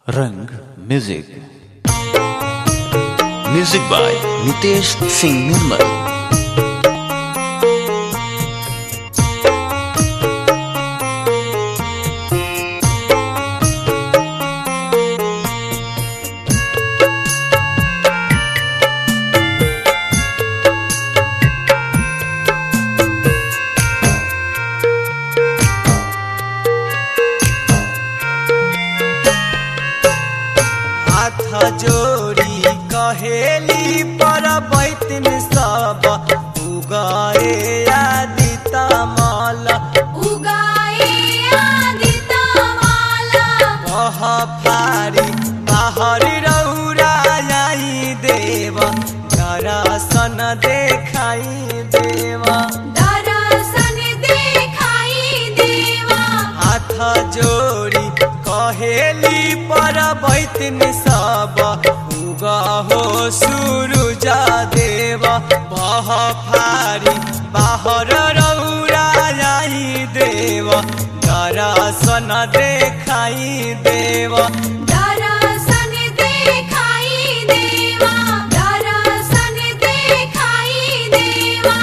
रंग music music by Nitesh Singh Nirmal हाथ जोड़ी कहेली पर बैतन सब उगाए आदिता माला उगाए आदिता माला कह फारी बाहर रौरा आई देवा दर्शन देखाई देवा दर्शन देखाई देवा हाथ जोड़ी कहेली पर बैतन सब उगा हो सूरुजा देवा बह फारी बाहर रौरा आई देवा दर्शन देखाई देवा दर्शन देखाई देवा दर्शन देखाई देवा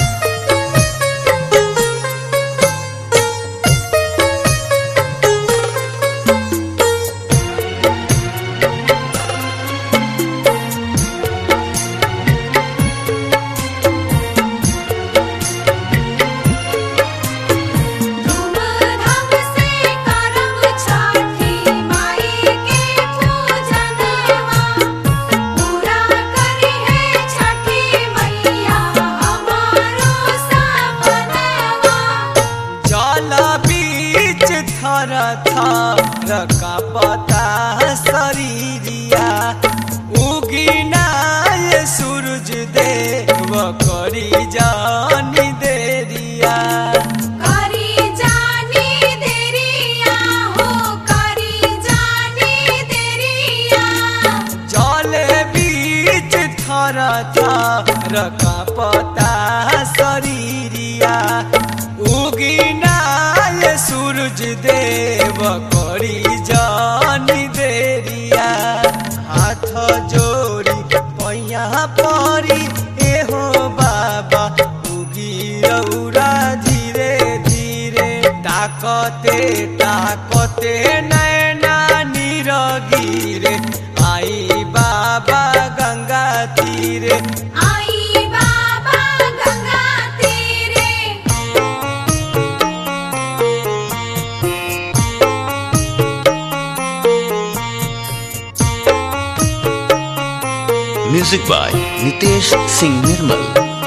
धूमधाम से करम छठी माई के पूजनवा पूरा करी है छठी मैया हमारो सपनवा जल बीच थर थर का पता शरीरिया उगिना ये सूरज देव करी जानी देरिया करी जानी देरिया हो करी जानी देरिया जल बीच थर थर का पता शरीरिया उगिना ये सूरज देव करी जानी देरिया हाथ जोड़ी पैया परी एहो बाबा उगी रौरा धीरे धीरे ताकते ताकते नैना नीरगिरे आई बाबा गंगा तीरे आई बाबा गंगा तेरे म्यूजिक बाय नितेश सिंह निर्मल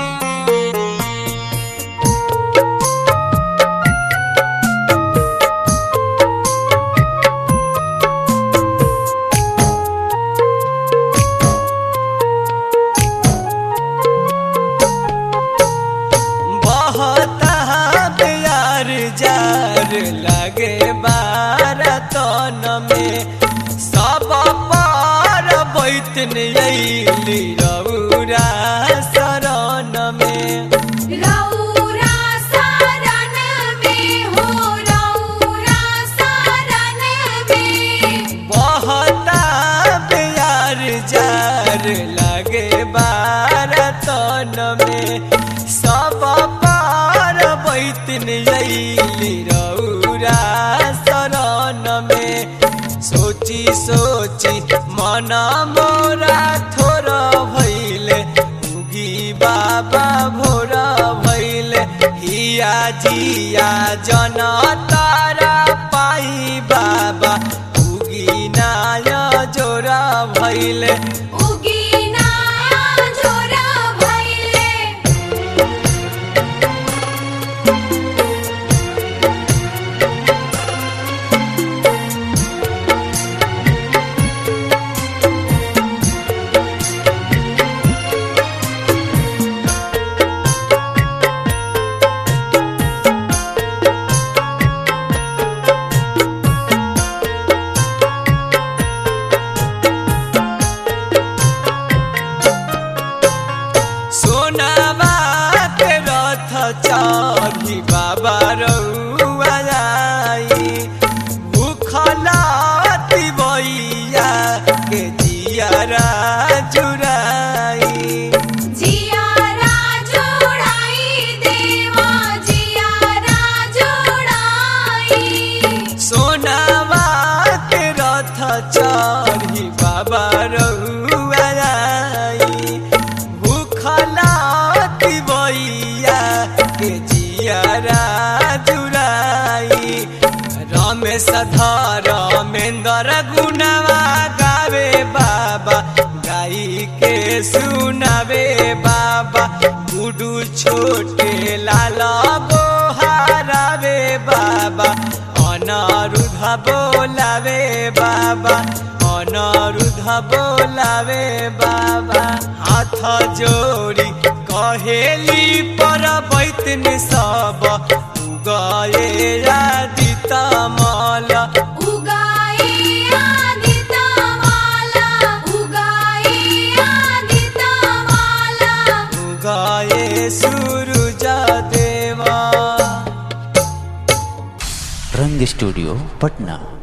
बहता प्यार जार लगे बारतन में सब पार बैतन अली रौरा शरण में रौरा सारन में हो रौरा सारन में बहता प्यार जार लगे बारतन में सब पार बैतन अली रौरा शरण में सोची सोची मन मोरा थोर भैले उगी बाबा भोर भैले हिया जिया जन तारा पाई बाबा उगी नाय जोरा भैले उगीना जोरा भैले कर गुनवा गावे बाबा गाई के सुनावे बाबा गुडू छोटे लाल गोहारावे बाबा अनरुध बोलावे बाबा अनरुध बोलावे बाबा हाथ जोड़ी कहेली पर बैतन सब उगए आदित मल उगाए आदिता माला उगाए आदिता माला उगए सूरज देवा रंग स्टूडियो पटना